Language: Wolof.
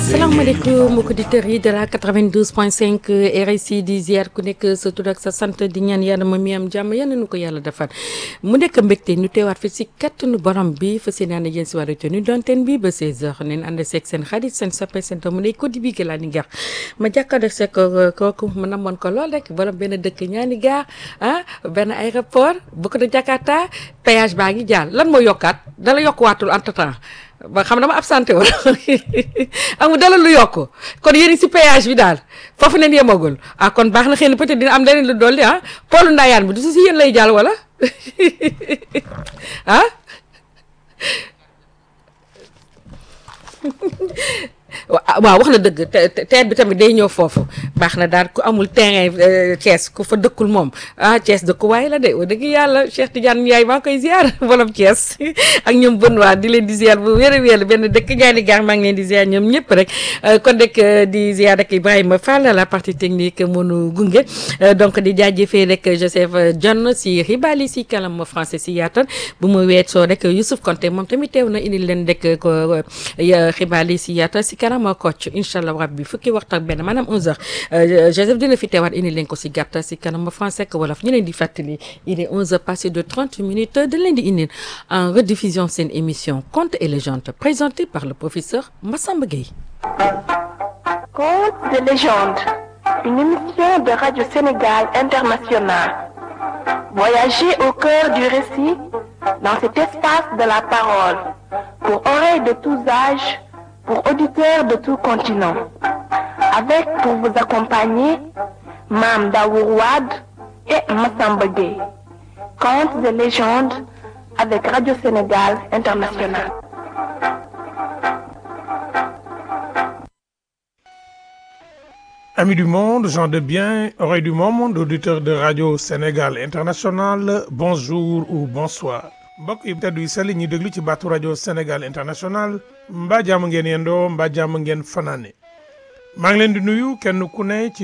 salaamaaleykum mbokki auditeurs yi de la 92.5 RSI di ziar ku nekk sa tur ak sa sant di ñaan yàlla ma mi am jàmm yal na nu ko yàlla defal mu nekk mbégte ñu teewaat fi si kattanu borom bi fa seen ànd yéen si wàllu tenue donteen bi ba 16h neen ànd seeg seen xarit seen soppe seen tamu ne ko di bii laa ni gar ma jàkkaarloo seeg kooku ma namoon ko lool rek borom benn dëkk ñaani gaar ah benn aéroport bu ko da Jakarta péage baa ngi jaar lan moo yokkaat dala yokkuwaatul entre temps ba xam dama absenté woon amul dala lu yokk kon yéen si péage bi daal foofu leen yemagul ah kon baax na xëy na peut-être dina am leneen lu dolli ah poolu ndaayaan bi du si si yéen lay jàll wala ah waaw wax na dëgg teet bi tamit day ñëw foofu baax na daal ku amul terrain Thiès ku fa dëkkul moom ah Thiès dëkkuwaay la de wa dëgg yàlla Cheikh Tidiane Ndiaye maa ngi koy ziar borom Thiès ak ñoom Benoît di leen di ziar bu wér a wér benn dëkk ñaari gaar maa ngi leen di ziar ñoom ñëpp rek kon rek di ziar rek Ibrahima Fall la partie technique mënu gunge donc di jaajëfee rek Joseph John si xibaali si kalam français si yaatal bu mu weesoo rek Youssouf Konté moom tamit teew na indi leen rek ko xibaali si yaatal si kanam kocc incha allah rabbi fukki waxtu ak benn maanaam 11h Joseph dina fi teewaat indi leen ko si gàttal si kanam français ak wolof ñu leen di fàttali il est 11h passé de 30 minutes da leen di indi en rediffusion seen émission Contes et légendes présentée par le professeur Massamba Gueye. Contes et légendes, une émission de Radio Sénégal International. Voyagez au cœur du récit dans cet espace de la parole pour oreilles de tous âges. pour auditeurs de tout continent. Avec pour vous accompagner Mam Daourouad et Massamba Gueye. Contes et légendes avec Radio Sénégal International. Amis du monde, gens de bien, oreilles du monde, auditeurs de Radio Sénégal International, bonjour ou bonsoir. mbokk yi teddu yi sell ñi déglu ci baatu rajo Sénégal International mbaa jàmm ngeen yendoo mbaa jàmm ngeen fanaane maa ngi leen di nuyu kenn ku ne ci